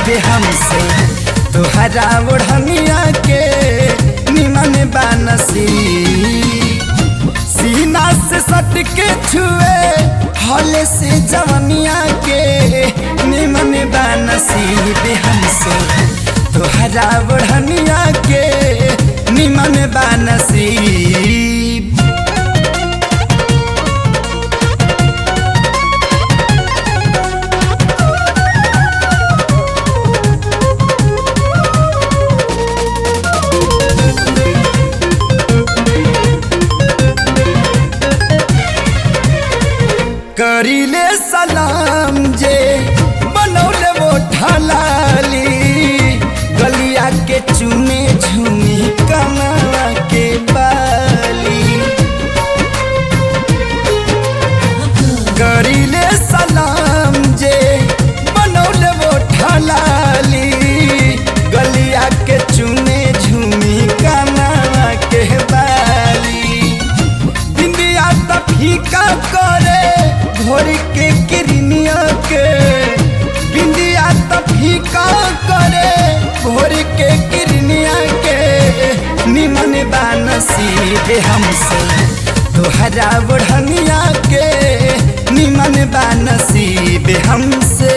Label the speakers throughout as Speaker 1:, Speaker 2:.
Speaker 1: नसीब हमसे तोहरा ओढ़निया के निमन बा नसीब सीना से सट के छुए हले से जवनिया के निमन बा नसीब हमसे तोहरा ओढ़निया के निमन बा नसीब करीले सलाम जे बनौले वो ढलाली गलिया के चुने झुमी कमला के बाली करीले सलाम जे बनौले वो ढलाली गलिया के चुने झुमी कमला के बाली बिंदिया त फीका करे भोर के किरनिया के बिंदिया त फीका करे भोर के किरनिया के निमन बा नसीब हमसे तोहरा बढ़निया के निमन बा नसीब हमसे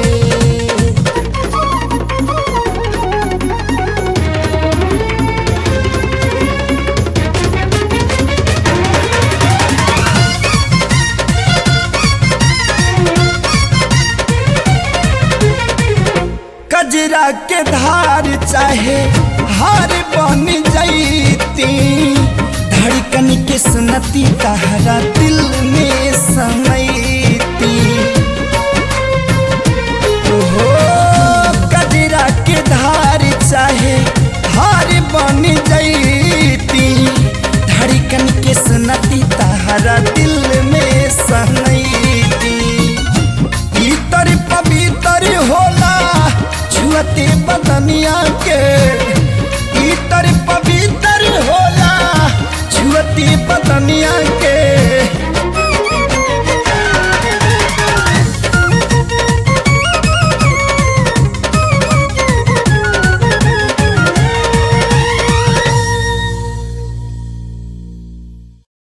Speaker 1: कजरा के धार चाहे हार बन जैती धड़कन के सुनती तहरा दिल में समैती हो कजरा के धार चाहे हार बन जैती धड़कन के सुनती तहरा दिल में समैती इतर पवित्र होला छुअते बदनिया के इतर पवित्र होला छुअते बदनिया